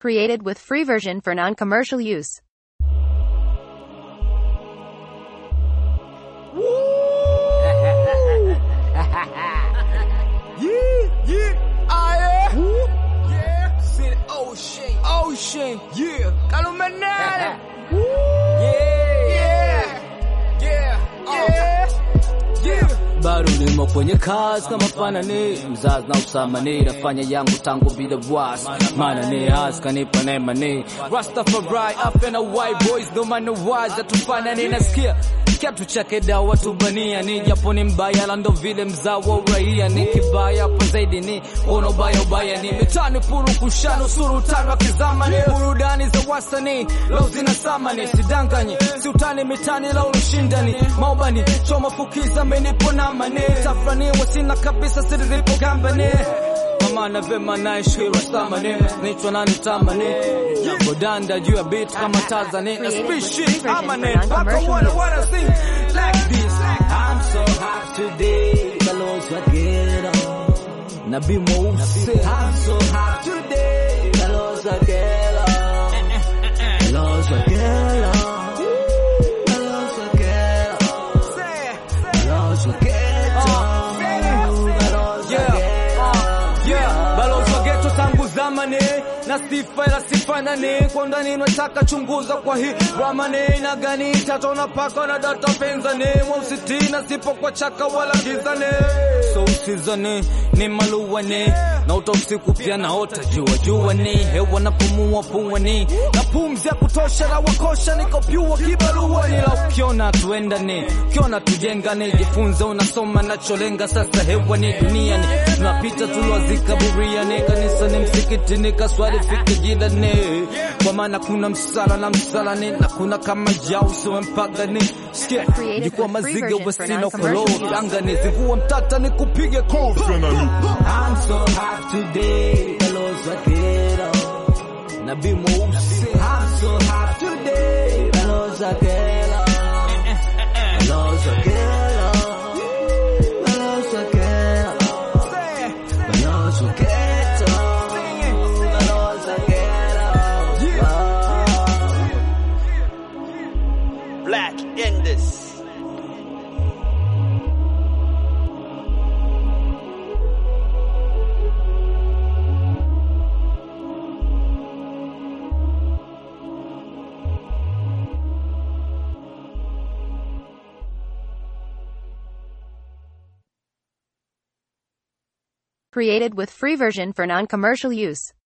Created with free version for non-commercial use. Yeah, yeah, ah yeah. Yeah, City Ocean, Ocean, yeah. Calumenare. Yeah, yeah, yeah, yeah, yeah. bado nimo kwenye kazi kama fanani mzazi na usamani nafanya yangu tangu bila wasi maana ni hasi kanipa neema ni Rastafari afya na white boys ndo maana waza tufanani nasikia kiatu chake dawa tubania ni japo ni mbaya la ndo vile mzao wa uraia ni kibaya hapo zaidi ni ona ubaya ubaya ni mitani puru kushano suru tano kizama ni burudani za wastani leo zina samani sidanganyi si utani mitani la ushindani maubani choma fukiza menipo na mane tafrani wasina kabisa siripo gambani mama na vema naishi rastamani nichwa nani tamani nagodanda juu ya beat kama Tanzania na species amane mpaka wana wana sing like this I'm so hot today balozi wa ghetto nabii mweusi I'm so hot today balozi wa ghetto balozi wa ghetto balozi wa ghetto balozi wa ghetto balozi wa ghetto Yeah, balozi wa geto tangu zamani na sifa ila sifanani kwa ndani nataka chunguza kwa hii ramani na gani tatona paka na data penzani mweusi na sipo kwa chaka wala gizani so usizani ni maluwani na uta usiku pia naota jua jua ni hewa napumua puani na pumzi ya kutosha na wakosha niko pyua kibaruani la ukiona tuendani ukiona tujengane jifunze unasoma nacholenga sasa hewa ni duniani tunapita tulwazika buriani kanisani msikitini kaswali fike jilani kwa maana kuna msala na msalani na kuna kama jausi wempagani sikia Created jikuwa with free maziga version for wesina non-commercial kolo use. angani zivua mtata ni kupige kofi I'm so hot today balozi wa ghetto nabii mweusi I'm so hot today balozi wa ghetto balozi wa ghetto balozi wa ghetto balozi wa ghetto balozi wa ghetto Black Indus. Created with free version for non-commercial use.